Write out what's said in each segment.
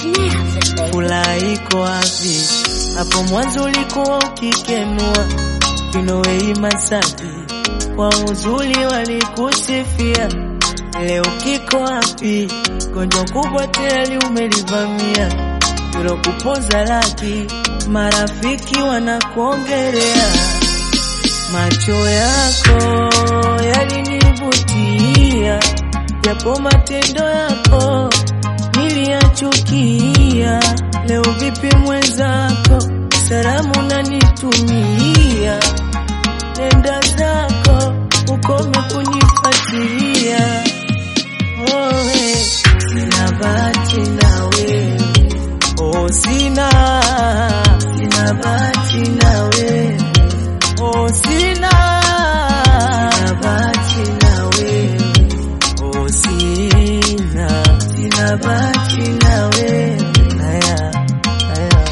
Furaha iko wapi? Hapo mwanzo ulikuwa ukikenua Kinowei Masaki, kwa uzuri walikusifia. Leo kiko wapi? Gonjwa kubwa tayari umelivamia, kupoza laki, marafiki wanakuongelea. Macho yako yalinivutia, japo matendo yako niliyachukia. Leo vipi mwenzako, salamu nanitumia, nenda zako ukome kunifuatilia. Owe, sina bahati na wewe, oh sina, sina bahati na wewe, oh sina, sina bahati na wewe, oh sina, sina bahati na wewe. Haya, haya.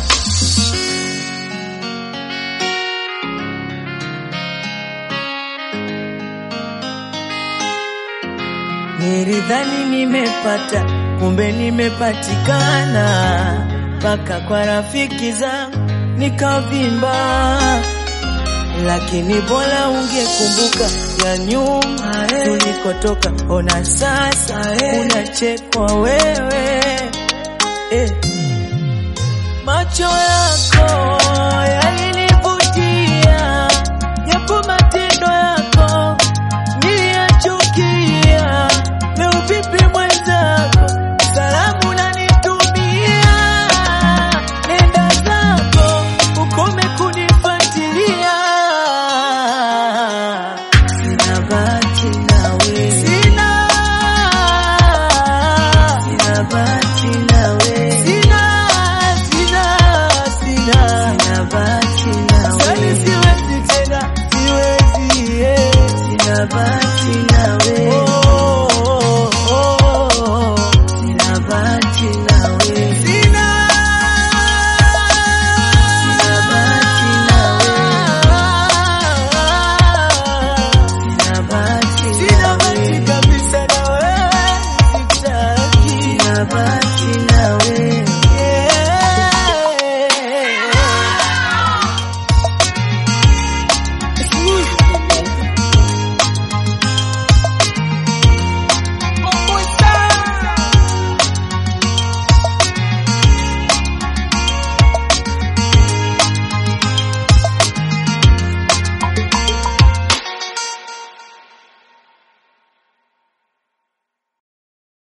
Nilidhani nimepata, kumbe nimepatikana, mpaka kwa rafiki zangu nikavimba, lakini bora ungekumbuka ya nyuma tulikotoka. Ona sasa unachekwa wewe eh. Macho